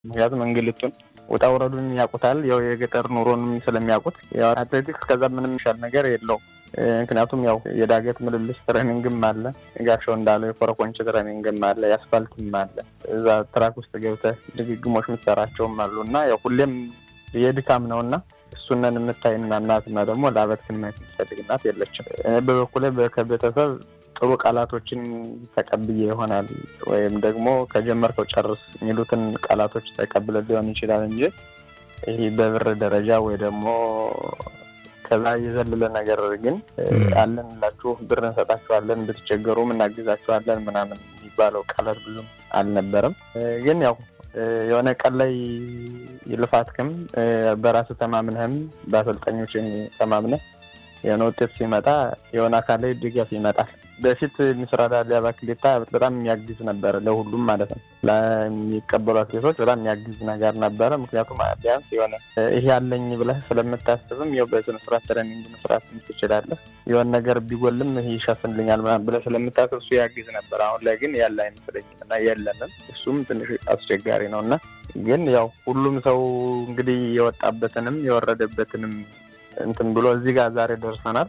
ምክንያቱም እንግልቱን ውጣ ውረዱን ያውቁታል። ያው የገጠር ኑሮንም ስለሚያውቁት አትሌቲክስ ከዛ ምንም ይሻል ነገር የለውም። ምክንያቱም ያው የዳገት ምልልስ ትሬኒንግም አለ፣ ጋሻው እንዳለው የኮረኮንች ትሬኒንግም አለ፣ የአስፋልትም አለ። እዛ ትራክ ውስጥ ገብተህ ድግግሞች የምትሰራቸውም አሉ እና ያው ሁሌም የድካም ነው እና እሱነን የምታይና እናትና ደግሞ ለአበትክን ማየት የምትፈልግ እናት የለችም። በበኩሌ ከቤተሰብ ጥሩ ቃላቶችን ተቀብዬ ይሆናል ወይም ደግሞ ከጀመርከው ጨርስ የሚሉትን ቃላቶች ተቀብለ ሊሆን ይችላል እንጂ ይህ በብር ደረጃ ወይ ደግሞ ከዛ የዘለለ ነገር ግን አለን ላችሁ ብር እንሰጣችኋለን፣ ብትቸገሩም እናግዛችኋለን ምናምን የሚባለው ቃላት ብዙም አልነበረም። ግን ያው የሆነ ቀን ላይ ልፋትክም በራስ ተማምነህም በአሰልጣኞች ተማምነህ የሆነ ውጤት ሲመጣ የሆነ አካል ላይ ድጋፍ ይመጣል። በፊት ምስራዳ ሊያባ ክሌታ በጣም የሚያግዝ ነበረ፣ ለሁሉም ማለት ነው። ለሚቀበሉ አትሌቶች በጣም የሚያግዝ ነገር ነበረ። ምክንያቱም ቢያንስ የሆነ ይሄ ያለኝ ብለህ ስለምታስብም ያው በስነ ስርዓት ትሬኒንግ መስራት ትችላለህ። የሆነ ነገር ቢጎልም ይሄ ይሸፍንልኛል ምናምን ብለህ ስለምታስብ እሱ ያግዝ ነበር። አሁን ላይ ግን ያለ አይመስለኝም እና የለንም። እሱም ትንሽ አስቸጋሪ ነው እና ግን ያው ሁሉም ሰው እንግዲህ የወጣበትንም የወረደበትንም እንትን ብሎ እዚህ ጋር ዛሬ ደርሰናል።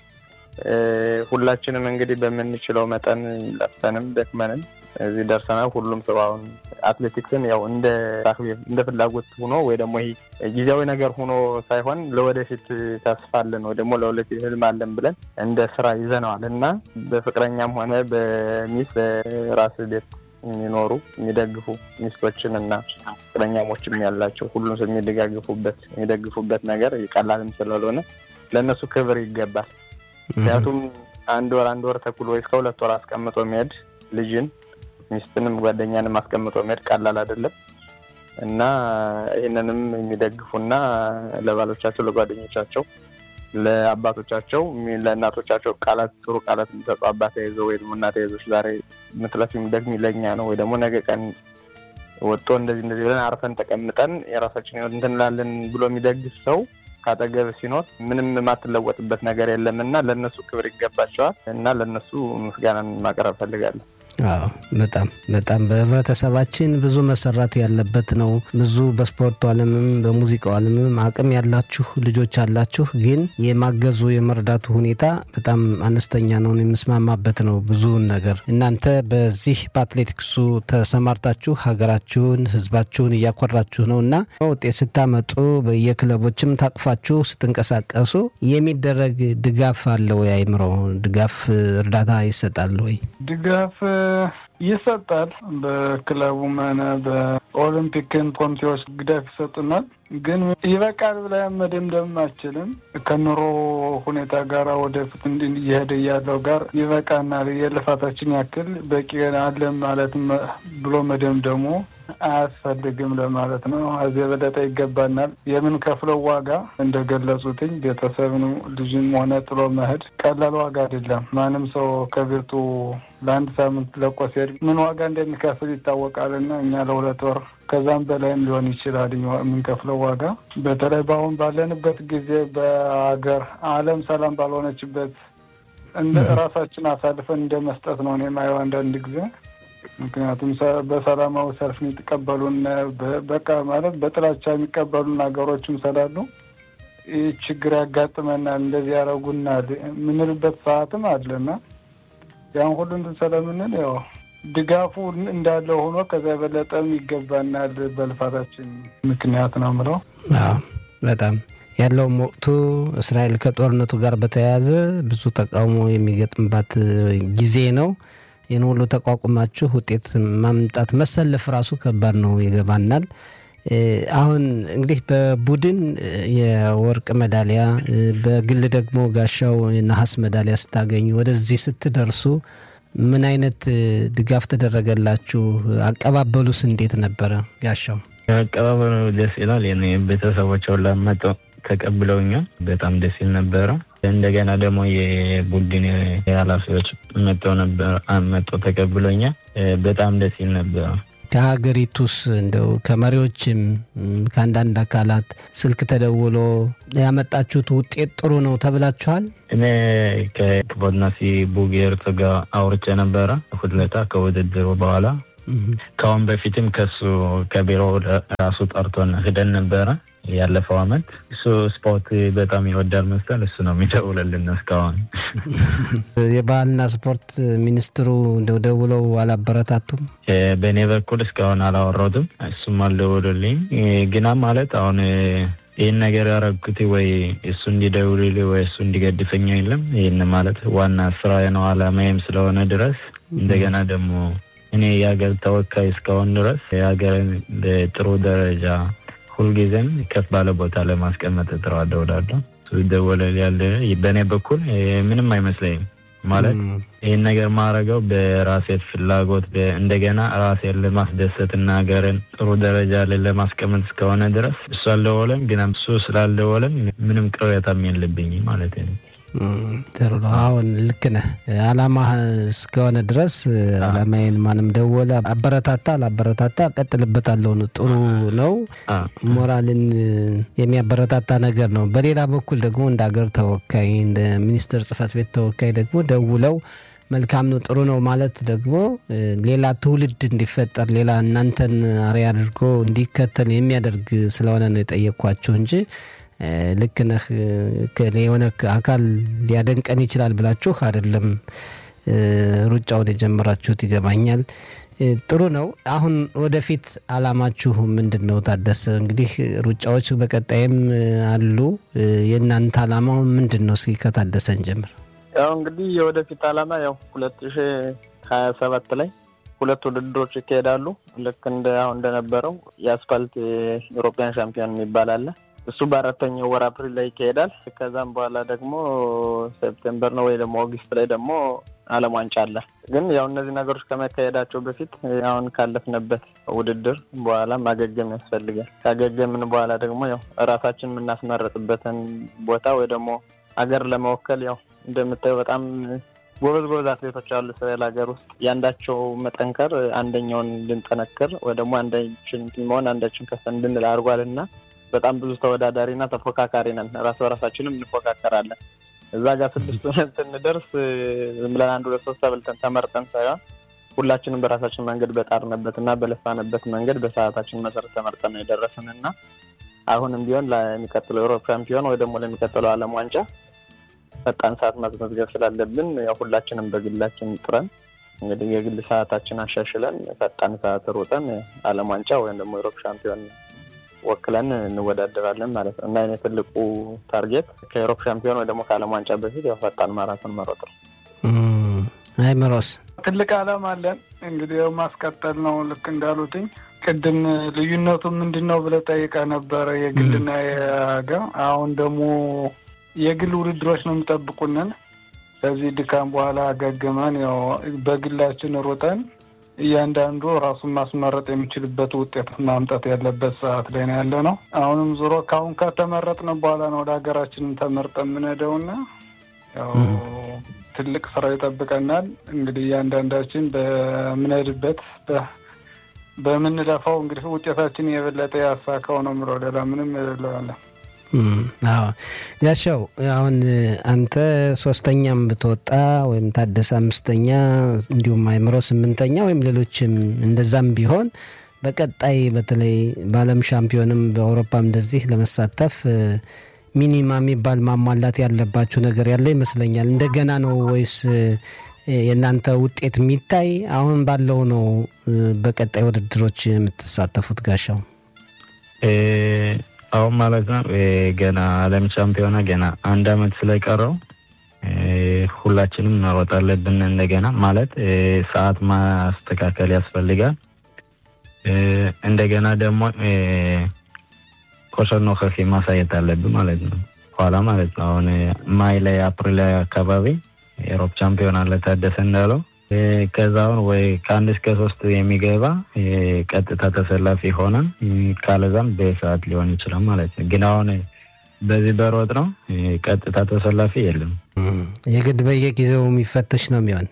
ሁላችንም እንግዲህ በምንችለው መጠን ለፍተንም ደክመንም እዚህ ደርሰናል። ሁሉም ሰው አሁን አትሌቲክስን ያው እንደ እንደ ፍላጎት ሆኖ ወይ ደግሞ ይሄ ጊዜያዊ ነገር ሆኖ ሳይሆን ለወደፊት ተስፋ አለን ወይ ደግሞ ለወደፊት ህልም አለን ብለን እንደ ስራ ይዘነዋል እና በፍቅረኛም ሆነ በሚስ በራስ ቤት የሚኖሩ የሚደግፉ ሚስቶችን እና ፍቅረኛሞችም ያላቸው ሁሉም ሰው የሚደጋግፉበት የሚደግፉበት ነገር ቀላልም ስላልሆነ ለእነሱ ክብር ይገባል። ምክንያቱም አንድ ወር አንድ ወር ተኩል ወይ እስከ ሁለት ወር አስቀምጦ መሄድ ልጅን ሚስትንም ጓደኛንም አስቀምጦ መሄድ ቀላል አይደለም እና ይህንንም የሚደግፉና ለባሎቻቸው ለጓደኞቻቸው ለአባቶቻቸው ለእናቶቻቸው ቃላት ጥሩ ቃላት የሚሰጡ አባት ተይዘው ወይ ደግሞ እናት ተይዞች ዛሬ ምትለፍ የሚደግም ለኛ ነው ወይ ደግሞ ነገ ቀን ወጥቶ እንደዚህ እንደዚህ ብለን አርፈን ተቀምጠን የራሳችን ህይወት እንትን እንላለን ብሎ የሚደግፍ ሰው ካጠገብ ሲኖር ምንም የማትለወጥበት ነገር የለም እና ለእነሱ ክብር ይገባቸዋል እና ለእነሱ ምስጋናን ማቅረብ ፈልጋለሁ። አዎ በጣም በጣም በህብረተሰባችን ብዙ መሰራት ያለበት ነው። ብዙ በስፖርቱ ዓለምም በሙዚቃው ዓለምም አቅም ያላችሁ ልጆች አላችሁ፣ ግን የማገዙ የመርዳቱ ሁኔታ በጣም አነስተኛ ነው። የምስማማበት ነው ብዙውን ነገር። እናንተ በዚህ በአትሌቲክሱ ተሰማርታችሁ ሀገራችሁን፣ ህዝባችሁን እያኮራችሁ ነው እና ውጤት ስታመጡ በየክለቦችም ታቅፋችሁ ስትንቀሳቀሱ የሚደረግ ድጋፍ አለ ወይ? አይምሮ ድጋፍ እርዳታ ይሰጣል ወይ? ድጋፍ ይሰጣል። በክለቡም ሆነ በኦሎምፒክን ኮሚቴዎች ድጋፍ ይሰጡናል። ግን ይበቃል ብለን መደምደም አችልም። ከኑሮ ሁኔታ ጋር ወደፊት እየሄደ ያለው ጋር ይበቃናል፣ የልፋታችን ያክል በቂ አለን ማለት ብሎ መደምደሙ አያስፈልግም ለማለት ነው። እዚህ የበለጠ ይገባናል። የምንከፍለው ዋጋ እንደገለጹትኝ ቤተሰብን ልጅም ሆነ ጥሎ መሄድ ቀላል ዋጋ አይደለም። ማንም ሰው ከቤቱ ለአንድ ሳምንት ለቆ ሲሄድ ምን ዋጋ እንደሚከፍል ይታወቃልና እኛ ለሁለት ወር ከዛም በላይም ሊሆን ይችላል የምንከፍለው ዋጋ። በተለይ በአሁን ባለንበት ጊዜ በሀገር ዓለም ሰላም ባልሆነችበት እንደ ራሳችን አሳልፈን እንደ መስጠት ነው እኔ የማየው አንዳንድ ጊዜ ምክንያቱም በሰላማዊ ሰልፍ የሚቀበሉን በቃ ማለት በጥላቻ የሚቀበሉን ሀገሮችም ስላሉ ይህ ችግር ያጋጥመናል፣ እንደዚህ ያደረጉናል የምንልበት ሰዓትም አለና ያን ሁሉ እንትን ስለምንል ያው ድጋፉ እንዳለ ሆኖ ከዚያ የበለጠም ይገባናል በልፋታችን ምክንያት ነው ምለው። በጣም ያለውም ወቅቱ እስራኤል ከጦርነቱ ጋር በተያያዘ ብዙ ተቃውሞ የሚገጥምባት ጊዜ ነው። ይህን ሁሉ ተቋቁማችሁ ውጤት ማምጣት መሰለፍ ራሱ ከባድ ነው፣ ይገባናል። አሁን እንግዲህ በቡድን የወርቅ ሜዳሊያ በግል ደግሞ ጋሻው የነሐስ ሜዳሊያ ስታገኙ ወደዚህ ስትደርሱ ምን አይነት ድጋፍ ተደረገላችሁ? አቀባበሉስ እንዴት ነበረ? ጋሻው አቀባበሉ ደስ ይላል። ቤተሰቦቸው ላመጠው ተቀብለውኛል። በጣም ደስ ይል ነበረ። እንደገና ደግሞ የቡድን ኃላፊዎች መጥተው ነበር መጥተው ተቀብሎኛል። በጣም ደስ ይል ነበረ። ከሀገሪቱስ እንደው ከመሪዎችም ከአንዳንድ አካላት ስልክ ተደውሎ ያመጣችሁት ውጤት ጥሩ ነው ተብላችኋል? እኔ ከክቦድናሲ ቡጌርት ጋር አውርቼ ነበረ ሁለታ ከውድድሩ በኋላ ከአሁን በፊትም ከሱ ከቢሮ ራሱ ጠርቶን ሂደን ነበረ ያለፈው አመት። እሱ ስፖርት በጣም ይወዳል መሰል እሱ ነው የሚደውልልን እስካሁን። የባህልና ስፖርት ሚኒስትሩ እንደው ደውለው አላበረታቱም? በእኔ በኩል እስካሁን አላወራሁትም። እሱም አልደወሉልኝ ግና ማለት አሁን ይህን ነገር ያረግኩት ወይ እሱ እንዲደውልልኝ ወይ እሱ እንዲገድፈኝ የለም። ይህን ማለት ዋና ስራ ነው አላማዬም ስለሆነ ድረስ እንደገና ደግሞ እኔ የሀገር ተወካይ እስካሁን ድረስ የሀገርን በጥሩ ደረጃ ሁልጊዜም ከፍ ባለ ቦታ ለማስቀመጥ እጥራለሁ እላለሁ። እሱ ይደወላል ያለ በእኔ በኩል ምንም አይመስለኝም። ማለት ይህን ነገር ማድረገው በራሴ ፍላጎት እንደገና ራሴን ለማስደሰት እና ሀገርን ጥሩ ደረጃ ላይ ለማስቀመጥ እስከሆነ ድረስ እሱ አልደወለም፣ ግን እሱ ስላልደወለም ምንም ቅሬታም የለብኝም ማለት ነው። ጥሩ ነው። አሁን ልክ ነህ። አላማ እስከሆነ ድረስ አላማዬን ማንም ደወለ አበረታታ አላበረታታ ቀጥልበታለሁ ነው። ጥሩ ነው። ሞራልን የሚያበረታታ ነገር ነው። በሌላ በኩል ደግሞ እንደ ሀገር ተወካይ እንደ ሚኒስትር ጽህፈት ቤት ተወካይ ደግሞ ደውለው መልካም ነው ጥሩ ነው ማለት ደግሞ ሌላ ትውልድ እንዲፈጠር ሌላ እናንተን አርአያ አድርጎ እንዲከተል የሚያደርግ ስለሆነ ነው የጠየኳቸው እንጂ ልክ ነህ የሆነ አካል ሊያደንቀን ይችላል ብላችሁ አይደለም ሩጫውን የጀመራችሁት ይገባኛል። ጥሩ ነው። አሁን ወደፊት አላማችሁ ምንድን ነው? ታደሰ እንግዲህ ሩጫዎች በቀጣይም አሉ። የእናንተ አላማው ምንድን ነው? እስኪ ከታደሰን ጀምር። ያው እንግዲህ የወደፊት አላማ ያው ሁለት ሺ ሀያ ሰባት ላይ ሁለት ውድድሮች ይካሄዳሉ። ልክ እንደ አሁን እንደነበረው የአስፋልት የኢሮፒያን ሻምፒዮን የሚባል አለ። እሱ በአራተኛው ወር አፕሪል ላይ ይካሄዳል። ከዛም በኋላ ደግሞ ሴፕቴምበር ነው ወይ ደግሞ ኦገስት ላይ ደግሞ ዓለም ዋንጫ አለ። ግን ያው እነዚህ ነገሮች ከመካሄዳቸው በፊት አሁን ካለፍንበት ውድድር በኋላ ማገገም ያስፈልጋል። ካገገምን በኋላ ደግሞ ያው እራሳችን የምናስመረጥበትን ቦታ ወይ ደግሞ ሀገር ለመወከል ያው እንደምታየው በጣም ጎበዝ ጎበዝ አትሌቶች አሉ እስራኤል ሀገር ውስጥ ያንዳቸው መጠንከር አንደኛውን እንድንጠነክር ወይ ደግሞ አንዳችን መሆን አንዳችን ከፍ እንድንል አድርጓል እና በጣም ብዙ ተወዳዳሪና ተፎካካሪ ነን። ራስ በራሳችንም እንፎካከራለን። እዛ ጋር ስድስት ሆነን ስንደርስ ዝም ብለን አንድ ሁለት ሶስት ተብልተን ተመርጠን ሳይሆን ሁላችንም በራሳችን መንገድ በጣርንበት እና በለፋንበት መንገድ በሰዓታችን መሰረት ተመርጠን ነው የደረስን እና አሁንም ቢሆን ለሚቀጥለው ዩሮፕ ሻምፒዮን ወይ ደግሞ ለሚቀጥለው ዓለም ዋንጫ ፈጣን ሰዓት ማስመዝገብ ስላለብን ያው ሁላችንም በግላችን ጥረን እንግዲህ የግል ሰዓታችን አሻሽለን ፈጣን ሰዓት ሮጠን ዓለም ዋንጫ ወይም ደግሞ ዩሮፕ ሻምፒዮን ወክለን እንወዳደራለን ማለት ነው እና የኔ ትልቁ ታርጌት ከዩሮፕ ሻምፒዮን ወይ ደግሞ ከዓለም ዋንጫ በፊት ያው ፈጣን ማራቶን መሮጥ ነው። አይ ምሮስ ትልቅ ዓላማ አለን እንግዲህ ያው ማስቀጠል ነው። ልክ እንዳሉትኝ ቅድም ልዩነቱ ምንድን ነው ብለህ ጠይቀህ ነበረ የግልና የሀገር። አሁን ደግሞ የግል ውድድሮች ነው የሚጠብቁንን። ከዚህ ድካም በኋላ አገግመን ያው በግላችን ሮጠን እያንዳንዱ ራሱን ማስመረጥ የሚችልበት ውጤት ማምጣት ያለበት ሰዓት ላይ ነው ያለ ነው። አሁንም ዞሮ ከአሁን ከተመረጥን በኋላ ነው ወደ ሀገራችን ተመርጠ የምንሄደውና ያው ትልቅ ስራ ይጠብቀናል። እንግዲህ እያንዳንዳችን በምንሄድበት በምንለፋው እንግዲህ ውጤታችን የበለጠ ያሳካው ነው የምለው ሌላ ምንም የሌለዋለን። አዎ ጋሻው፣ አሁን አንተ ሶስተኛም ብትወጣ ወይም ታደሰ አምስተኛ እንዲሁም አይምሮ ስምንተኛ ወይም ሌሎችም እንደዛም ቢሆን በቀጣይ በተለይ በዓለም ሻምፒዮንም በአውሮፓም እንደዚህ ለመሳተፍ ሚኒማ የሚባል ማሟላት ያለባችሁ ነገር ያለ ይመስለኛል። እንደገና ነው ወይስ የእናንተ ውጤት የሚታይ አሁን ባለው ነው በቀጣይ ውድድሮች የምትሳተፉት? ጋሻው አሁን ማለት ነው ገና ዓለም ሻምፒዮና ገና አንድ አመት ስለቀረው ሁላችንም መሮጥ አለብን። እንደገና ማለት ሰዓት ማስተካከል ያስፈልጋል። እንደገና ደግሞ ኮሸር ኖኸፊ ማሳየት አለብን ማለት ነው። ኋላ ማለት ነው አሁን ማይ ላይ አፕሪል ላይ አካባቢ የአውሮፓ ቻምፒዮን አለ ታደሰ እንዳለው ከዛውን ወይ ከአንድ እስከ ሶስት የሚገባ ቀጥታ ተሰላፊ ሆነን ካለዛም በሰዓት ሊሆን ይችላል ማለት ነው። ግን አሁን በዚህ በሮጥ ነው ቀጥታ ተሰላፊ የለም። የግድ በየጊዜው የሚፈተሽ ነው የሚሆን።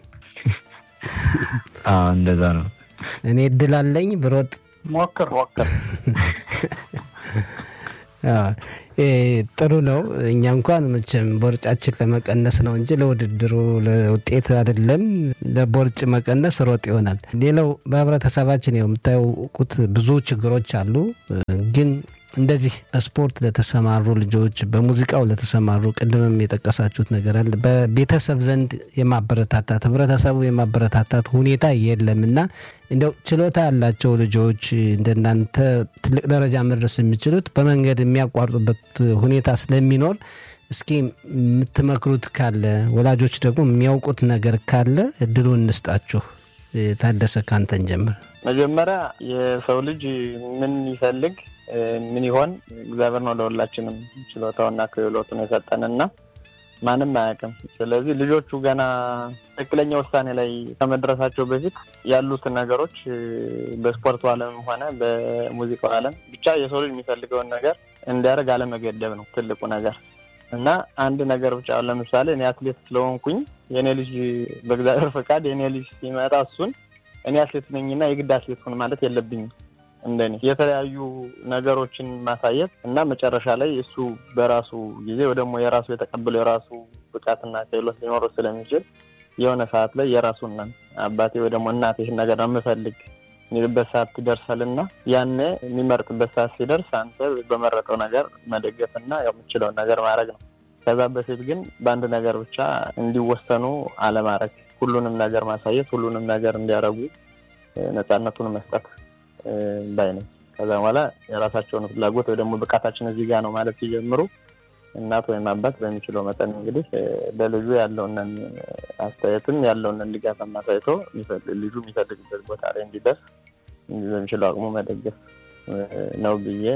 አዎ እንደዛ ነው። እኔ እድል አለኝ ብሮጥ ሞክር ሞክር። ጥሩ ነው። እኛ እንኳን መቼም ቦርጫችን ለመቀነስ ነው እንጂ ለውድድሩ ለውጤት አይደለም። ለቦርጭ መቀነስ ሮጥ ይሆናል። ሌላው በህብረተሰባችን የምታውቁት ብዙ ችግሮች አሉ ግን እንደዚህ በስፖርት ለተሰማሩ ልጆች በሙዚቃው ለተሰማሩ ቅድምም የጠቀሳችሁት ነገር አለ። በቤተሰብ ዘንድ የማበረታታት ህብረተሰቡ የማበረታታት ሁኔታ የለም እና እንደው ችሎታ ያላቸው ልጆች እንደናንተ ትልቅ ደረጃ መድረስ የሚችሉት በመንገድ የሚያቋርጡበት ሁኔታ ስለሚኖር እስኪ የምትመክሩት ካለ ወላጆች ደግሞ የሚያውቁት ነገር ካለ እድሉ እንስጣችሁ። ታደሰ ካንተን ጀምር። መጀመሪያ የሰው ልጅ ምን ይፈልግ ምን ይሆን እግዚአብሔር ነው ለሁላችንም ችሎታውና ክህሎቱን የሰጠንና ማንም አያውቅም። ስለዚህ ልጆቹ ገና ትክክለኛ ውሳኔ ላይ ከመድረሳቸው በፊት ያሉትን ነገሮች በስፖርቱ ዓለምም ሆነ በሙዚቃው ዓለም ብቻ የሰው ልጅ የሚፈልገውን ነገር እንዲያደርግ አለመገደብ ነው ትልቁ ነገር እና አንድ ነገር ብቻ ለምሳሌ እኔ አትሌት ስለሆንኩኝ የእኔ ልጅ በእግዚአብሔር ፈቃድ የእኔ ልጅ ሲመጣ እሱን እኔ አትሌት ነኝና የግድ አትሌት ሁን ማለት የለብኝም። እንደኔ የተለያዩ ነገሮችን ማሳየት እና መጨረሻ ላይ እሱ በራሱ ጊዜ ወይ ደግሞ የራሱ የተቀበለው የራሱ ብቃትና ክህሎት ሊኖረው ስለሚችል የሆነ ሰዓት ላይ የራሱን አባቴ ወይ ደግሞ እናቴ ይህን ነገር ነው የምፈልግ የሚልበት ሰዓት ይደርሳልና ያኔ የሚመርጥበት ሰዓት ሲደርስ አንተ በመረጠው ነገር መደገፍና ያው የምችለውን ነገር ማድረግ ነው። ከዛ በፊት ግን በአንድ ነገር ብቻ እንዲወሰኑ አለማድረግ፣ ሁሉንም ነገር ማሳየት፣ ሁሉንም ነገር እንዲያደርጉ ነፃነቱን መስጠት ባይ ነኝ። ከዛ በኋላ የራሳቸውን ፍላጎት ወይ ደግሞ ብቃታችን እዚህ ጋር ነው ማለት ሲጀምሩ እናት ወይም አባት በሚችለው መጠን እንግዲህ ለልጁ ያለውንን አስተያየትም ያለውንን ድጋፍ አሳይቶ ልጁ የሚፈልግበት ቦታ ላይ እንዲደርስ በሚችለው አቅሙ መደገፍ ነው ብዬ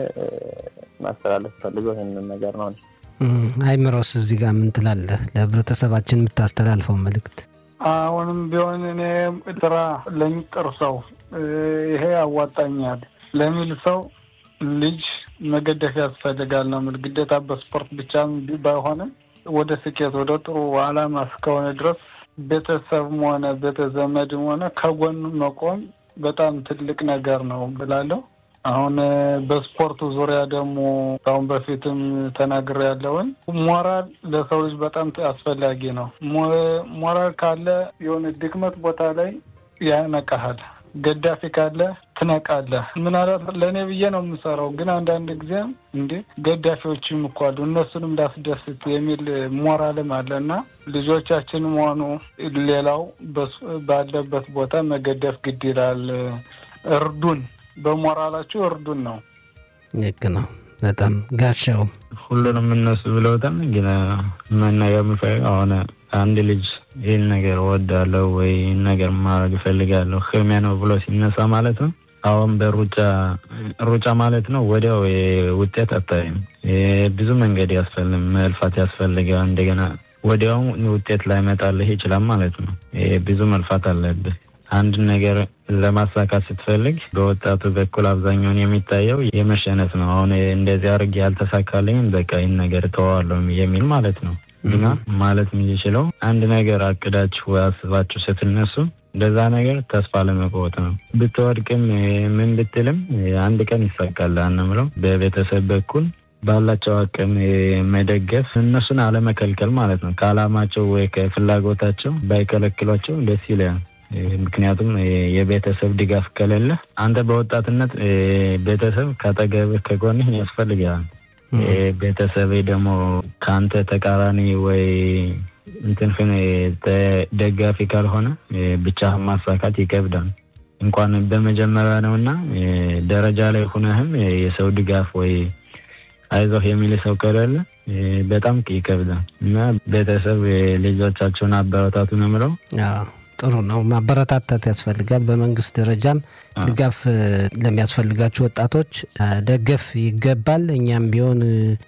ማስተላለፍ ፈልገው ይህንን ነገር ነው። አይምሮስ እዚህ ጋር ምን ትላለህ? ለህብረተሰባችን የምታስተላልፈው መልእክት? አሁንም ቢሆን እኔ ጥራ ለሚጥር ሰው ይሄ ያዋጣኛል ለሚል ሰው ልጅ መገደፍ ያስፈልጋል ነው የምል። ግዴታ በስፖርት ብቻ ባይሆንም ወደ ስኬት ወደ ጥሩ አላማ እስከሆነ ድረስ ቤተሰብም ሆነ ቤተዘመድም ሆነ ከጎን መቆም በጣም ትልቅ ነገር ነው ብላለሁ። አሁን በስፖርቱ ዙሪያ ደግሞ አሁን በፊትም ተናግሬ ያለውን ሞራል ለሰው ልጅ በጣም አስፈላጊ ነው። ሞራል ካለ የሆነ ድክመት ቦታ ላይ ያነቃሃል። ገዳፊ ካለ ትነቃለህ። ምናልባት ለእኔ ብዬ ነው የምሰራው፣ ግን አንዳንድ ጊዜ እንዴ ገዳፊዎችም እኮ አሉ እነሱንም ላስደስት የሚል ሞራልም አለ እና ልጆቻችንም ሆኑ ሌላው ባለበት ቦታ መገደፍ ግድ ይላል። እርዱን፣ በሞራላችሁ እርዱን ነው። ልክ ነው። በጣም ጋሻው ሁሉንም እነሱ ብለውታል። ግን መናገር የምፈልገው አሁን አንድ ልጅ ይህን ነገር እወዳለሁ ወይ ይህን ነገር ማድረግ እፈልጋለሁ ህልሜ ነው ብሎ ሲነሳ ማለት ነው። አሁን በሩጫ ሩጫ ማለት ነው ወዲያው ውጤት አታይም። ብዙ መንገድ ያስፈልግ መልፋት ያስፈልጋል። እንደገና ወዲያው ውጤት ላይመጣልህ ይችላል ማለት ነው። ብዙ መልፋት አለብህ። አንድ ነገር ለማሳካት ስትፈልግ በወጣቱ በኩል አብዛኛውን የሚታየው የመሸነፍ ነው። አሁን እንደዚህ አድርጌ ያልተሳካልኝ በቃ ይህን ነገር ተዋዋለሁ የሚል ማለት ነው። እና ማለት የሚችለው አንድ ነገር አቅዳችሁ ወይ አስባችሁ ስትነሱ እንደዛ ነገር ተስፋ ለመቆወጥ ነው። ብትወድቅም ምን ብትልም አንድ ቀን ይሳካል አንምለው። በቤተሰብ በኩል ባላቸው አቅም መደገፍ፣ እነሱን አለመከልከል ማለት ነው። ከአላማቸው ወይ ከፍላጎታቸው ባይከለክሏቸው ደስ ይላል። ምክንያቱም የቤተሰብ ድጋፍ ከሌለ አንተ በወጣትነት ቤተሰብ ካጠገብህ ከጎንህ ያስፈልጋል። ቤተሰብ ደግሞ ከአንተ ተቃራኒ ወይ እንትንፍን ደጋፊ ካልሆነ ብቻህን ማሳካት ይከብዳል። እንኳን በመጀመሪያ ነው እና ደረጃ ላይ ሁነህም የሰው ድጋፍ ወይ አይዞህ የሚል ሰው ከሌለ በጣም ይከብዳል እና ቤተሰብ ልጆቻቸውን አበረታቱ ነው የምለው። ጥሩ ነው። ማበረታታት ያስፈልጋል። በመንግስት ደረጃም ድጋፍ ለሚያስፈልጋቸው ወጣቶች ደገፍ ይገባል። እኛም ቢሆን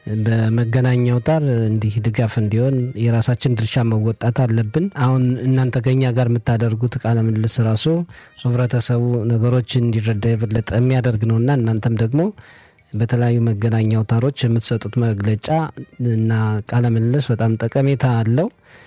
በመገናኛ አውታር እንዲህ ድጋፍ እንዲሆን የራሳችን ድርሻ መወጣት አለብን። አሁን እናንተ ከኛ ጋር የምታደርጉት ቃለ ምልልስ ራሱ ህብረተሰቡ ነገሮችን እንዲረዳ የበለጠ የሚያደርግ ነው እና እናንተም ደግሞ በተለያዩ መገናኛ አውታሮች የምትሰጡት መግለጫ እና ቃለ ምልልስ በጣም ጠቀሜታ አለው።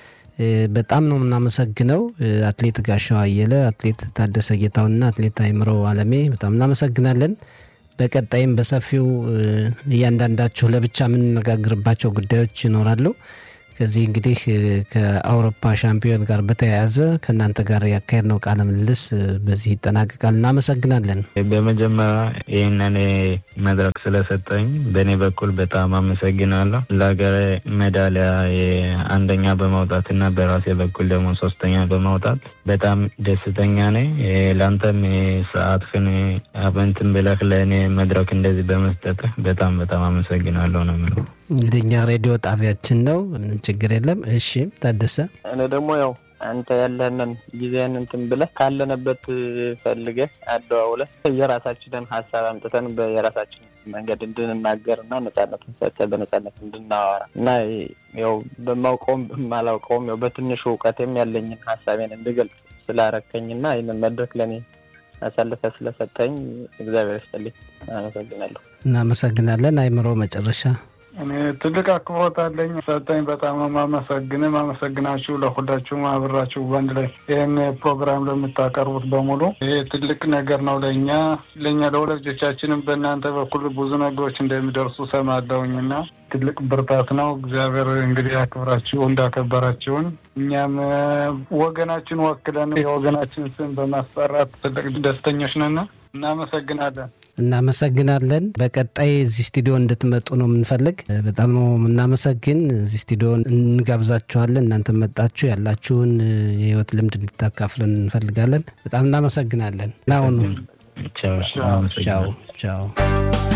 በጣም ነው የምናመሰግነው። አትሌት ጋሻው አየለ፣ አትሌት ታደሰ ጌታውና አትሌት አይምሮ አለሜ በጣም እናመሰግናለን። በቀጣይም በሰፊው እያንዳንዳችሁ ለብቻ የምንነጋግርባቸው ጉዳዮች ይኖራሉ። ከዚህ እንግዲህ ከአውሮፓ ሻምፒዮን ጋር በተያያዘ ከእናንተ ጋር ያካሄድነው ቃለ ምልልስ በዚህ ይጠናቀቃል። እናመሰግናለን። በመጀመሪያ ይህንን መድረክ ስለሰጠኝ በእኔ በኩል በጣም አመሰግናለሁ። ለሀገር ሜዳሊያ አንደኛ በማውጣት እና በራሴ በኩል ደግሞ ሶስተኛ በማውጣት በጣም ደስተኛ ነኝ። ለአንተም ሰዓትህን እንትን ብለህ ለእኔ መድረክ እንደዚህ በመስጠትህ በጣም በጣም አመሰግናለሁ ነው የምለው። እንግዲህ እኛ ሬዲዮ ጣቢያችን ነው፣ ምንም ችግር የለም። እሺ ታደሰ፣ እኔ ደግሞ ያው አንተ ያለህንን ጊዜህን እንትን ብለህ ካለንበት ፈልገህ አደዋውለህ የራሳችንን ሀሳብ አምጥተን በየራሳችን መንገድ እንድንናገር እና ነጻነትን ሰጥተህ በነጻነት እንድናወራ እና ያው በማውቀውም በማላውቀውም ያው በትንሹ እውቀቴም ያለኝን ሀሳቤን እንድገልጽ ስላረከኝና ይህንን መድረክ ለእኔ አሳልፈ ስለሰጠኝ እግዚአብሔር ይስጥልኝ። አመሰግናለሁ። እናመሰግናለን። አይምሮ መጨረሻ እኔ ትልቅ አክብሮት አለኝ ሰጠኝ። በጣም ማመሰግን ማመሰግናችሁ ለሁላችሁም አብራችሁ በአንድ ላይ ይህን ፕሮግራም ለምታቀርቡት በሙሉ ይሄ ትልቅ ነገር ነው ለእኛ ለእኛ ለወላጆቻችንም በእናንተ በኩል ብዙ ነገሮች እንደሚደርሱ ሰማለሁኝ እና ትልቅ ብርታት ነው። እግዚአብሔር እንግዲህ ያክብራችሁ እንዳከበራችሁን እኛም ወገናችን ወክለን የወገናችን ስም በማስጠራት ትልቅ ደስተኞች ነን። እናመሰግናለን። እናመሰግናለን። በቀጣይ እዚህ ስቱዲዮ እንድትመጡ ነው የምንፈልግ። በጣም ነው የምናመሰግን። እዚህ ስቱዲዮ እንጋብዛችኋለን። እናንተ መጣችሁ ያላችሁን የህይወት ልምድ እንድታካፍለን እንፈልጋለን። በጣም እናመሰግናለን። ናሁኑ ቻው ቻው ቻው